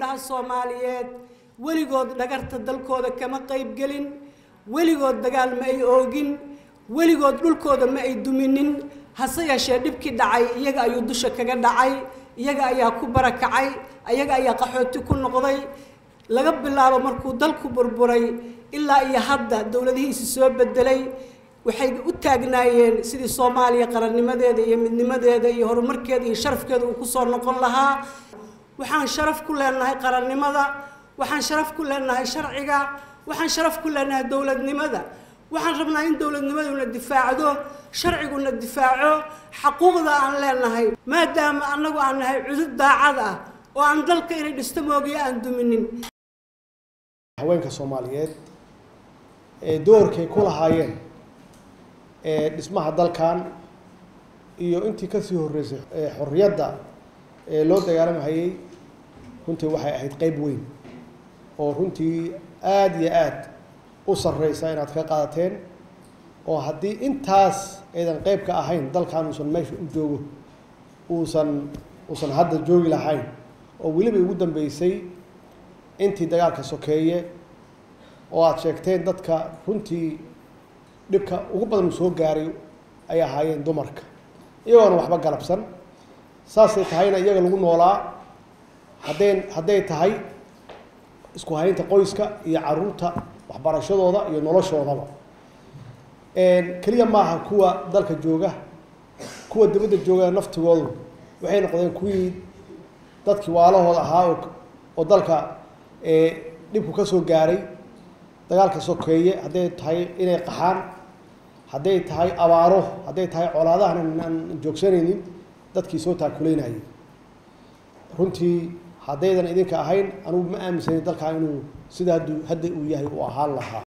gabdhaha soomaaliyeed weligood dhagarta dalkooda kama qaybgelin weligood dagaal ma ay oogin weligood dhulkooda ma ay duminin hase yeeshee dhibkii dhacay iyaga ayuu dusha kaga dhacay iyaga ayaa ku barakacay iyaga ayaa qaxooti ku noqday laga bilaabo markuu dalku burburay ilaa iyo hadda dowladihiisi soo bedelay waxay u taagnaayeen sidii soomaaliya qarannimadeeda iyo midnimadeeda iyo horumarkeeda iyo sharafkeeda uu kusoo noqon lahaa waxaan sharaf ku leenahay qarannimada waxaan sharaf ku leenahay sharciga waxaan sharaf ku leenahay dowladnimada waxaan rabnaa in dowladnimaduna difaacdo sharciguna difaaco xaquuqda aan leenahay maadaama annagu aan nahay cudud daacad ah oo aan dalka inay dhisto moogiyo aan duminin haweenka soomaaliyeed ee doorkay ku lahaayeen ee dhismaha dalkan iyo intii kasii horreysay ee xorriyadda ee loo dagaalamhayay runtii waxay ahayd qeyb weyn oo runtii aada iyo aad u sarreysa inaad ka qaadateen oo haddii intaas aydan qeyb ka ahayn dalkan uusan meesha u joogo uusan uusan hadda joogi lahayn oo weliba ugu dambeysay intii dagaalka sokeeye oo aada sheegteen dadka runtii dhibka ugu badan uu soo gaaray ay ahaayeen dumarka iyagoona waxba galabsan saasay tahayna iyaga lagu noolaa hadday hadday tahay isku haynta qoyska iyo caruurta waxbarashadooda iyo noloshoodaba keliya maaha kuwa dalka jooga kuwa dibadda jooga naftigoodu waxay noqdeen kuwii dadkii waalahooda ahaa oo oo dalka dhibku ka soo gaaray dagaalka sokeeye hadday tahay inay qaxaan hadday tahay abaaro hadday tahay colaadahan aan joogsanaynin dadkii soo taakuleynayay runtii haddaydan idinka ahayn anugu ma aaminsanin dalkan inuu sida haddu hadda uu yahay uu ahaan lahaa